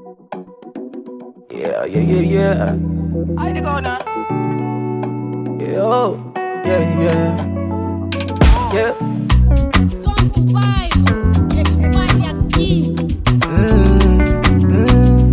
Yeah, yeah, yeah, yeah. I to go now. Yeah, oh, yeah, yeah. Yeah. Som do bairro, espalhe aqui. Mm, mm.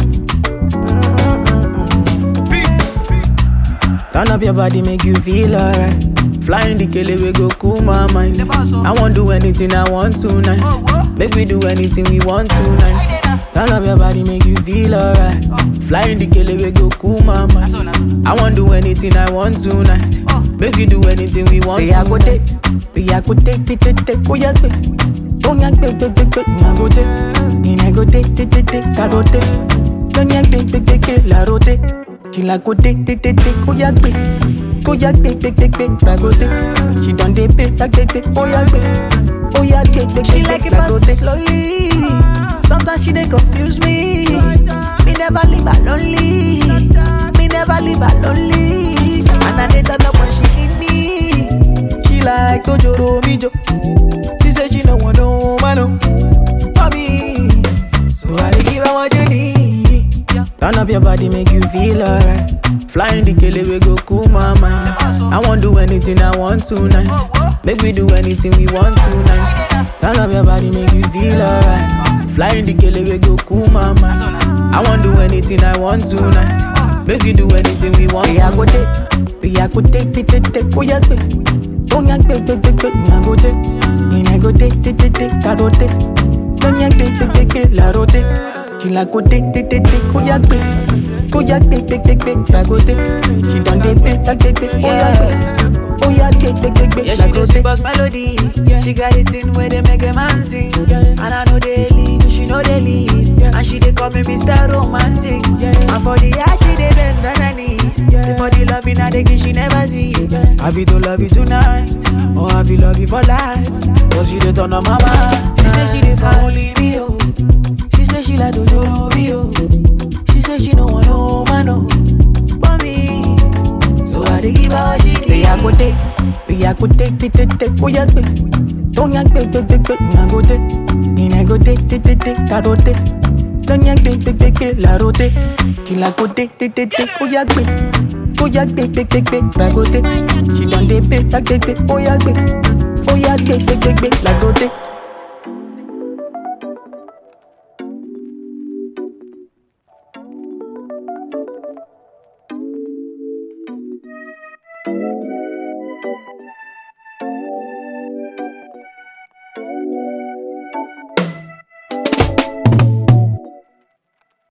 Turn up your body, make you feel alright. Flying the kele, we go cool my mind. I won't do anything I want tonight. Make we do anything we want tonight. Turn up your body, make you feel alright. Flying the kele, we go cool my mind. I won't do anything I want tonight. Make we do anything we want. Say I go take, say I go take, take, take, take, oh yeah, take. Oh yeah, take, take, take, take, I go take. And I go take, take, take, take, I go take. Don't yank, take, take, take, take, la rote. She like go take, take, take, take, oh yeah, take. Go yeah, take, take, take, take, la go take. She done dey pay, like take, take, oh yeah, take. Oh yeah, take, take, She take, like take, it la go fast take. slowly. Sometimes she dey confuse me. Me never leave her lonely. Me never leave her lonely. And I dey turn up when she need me. She like to joro mi jo. She say she no want no man no. For me, so I dey give her what you need. Turn up your body, make you feel alright. Flying the kele, we go cool my mind. I won't do anything I want tonight. Make we do anything we want tonight. Turn up your body, make you feel alright. Flying the kele, we go cool my mind. I won't do anything I want tonight. Make we do anything we want. Say I go take, say I go take, take, take, take, oh yeah, take. Oh yeah, take, take, take, take, I go take. And I go take, take, take, take, I go take. Don't yank, take, take, take, take, la rote. She like go take, take, take, take, oh yeah, take. Oh yeah, take, take, take, take, la go take. She done dey pay, like take, take, oh yeah, take. Oh yeah, take, take, take, take, Yeah, la she go do take. super melody. She got it in where they make a man sing. And I know they leave, she know they leave. And she they call me Mr. Romantic. And for the art, she they bend on her knees. For the love in her, they give she never see. Have you to love you tonight, or have you love you for life? Cause she dey turn on my mind. She say she dey for only me, oh. She say she like Dojoro me, oh. She say she no want no man, oh. But me, so I dey give her what she Say I go take, say I go take, take, take, take, oh yeah, take. Don't yank, take, take, take, take, I go take. And I go take, take, take, take, I go take. Don't yank, take, take, take, take, la rote. She like go take, take, take, take, oh yeah, take. Oh yeah, take, take, take, take, la go take. She done dey pay, like take, take, oh yeah, take. Oh yeah, take, take, take, take, la go take.